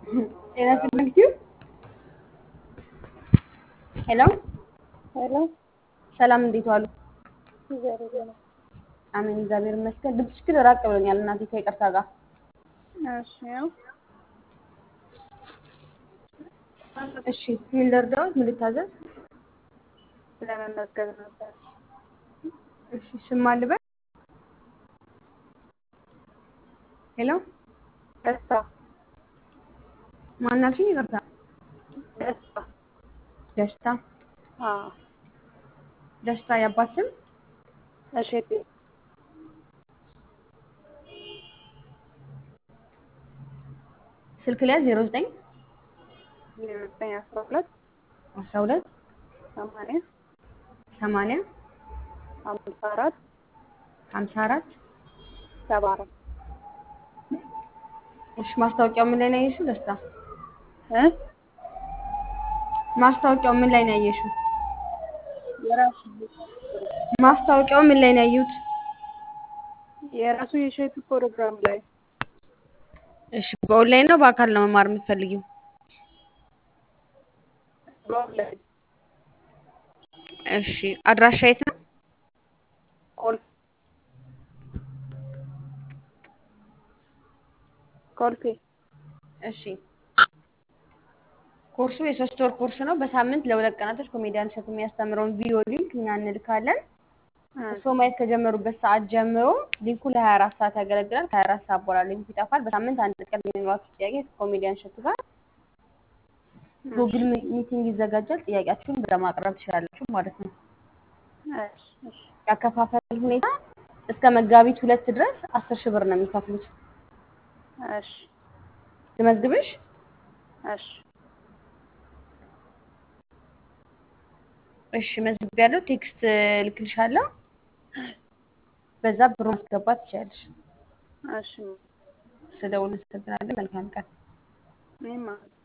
ጤና ይስጥልኝ ቲዩ ሄሎ ሄሎ ሰላም፣ እንዴት ዋሉ? እግዚአብሔር ይመስገን። አሜን፣ እግዚአብሔር ይመስገን። ድምፅሽ ግን ራቅ ብሎኛል እናቴ፣ ከይቅርታ ጋር እሺ ያው እሺ። ምን ልርዳዎት? ምን ልታዘዝ? ለመመዝገብ ነበር። እሺ፣ ስም ማን ልበል? ሄሎ ደስታ ማን አልሽኝ? ይቅርታ። ደስታ ደስታ አዎ ደስታ። የአባት ስም? እሸቴ ስልክ ላይ 09 ዜሮ ዘጠኝ አስራ ሁለት 12 ሰማንያ 80 አምሳ አራት 54 ሰባ አራት እሺ። ማስታወቂያው ምን ላይ ነው ያየሽው? ደስታ እ ማስታወቂያው ምን ላይ ነው ያየሽው? የራሱ ማስታወቂያው ምን ላይ ነው ያዩት? የራሱ የእሸቱ ፕሮግራም ላይ እሺ። በኦንላይን ነው በአካል ነው መማር የምትፈልጊው? በኦንላይን እሺ። አድራሻ የት ነው? ኮል ኮልፌ እሺ። ኮርሱ የሶስት ወር ኮርስ ነው። በሳምንት ለሁለት ቀናቶች ኮሜዲያን እሸቱ የሚያስተምረውን ቪዲዮ ሊንክ እኛ እንልካለን። እርስዎ ማየት ከጀመሩበት ሰዓት ጀምሮ ሊንኩ ለ24 ሰዓት ያገለግላል። ከ24 ሰዓት በኋላ ሊንኩ ይጠፋል። በሳምንት አንድ ቀን የሚኖራችሁ ጥያቄ ከኮሜዲያን እሸቱ ጋር ጉግል ሚቲንግ ይዘጋጃል። ጥያቄያችሁን በዛ ማቅረብ ትችላላችሁ ማለት ነው። እሺ እሺ ያከፋፈል ሁኔታ እስከ መጋቢት ሁለት ድረስ አስር ሺህ ብር ነው የሚከፍሉት። እሺ ልመዝግብሽ? እሺ እሺ መዝግቢያለሁ። ቴክስት ልክልሻለሁ። በዛ ብሩ ማስገባት ትችላለሽ። እሺ ስደውል እናመሰግናለን። መልካም ቀን። እኔም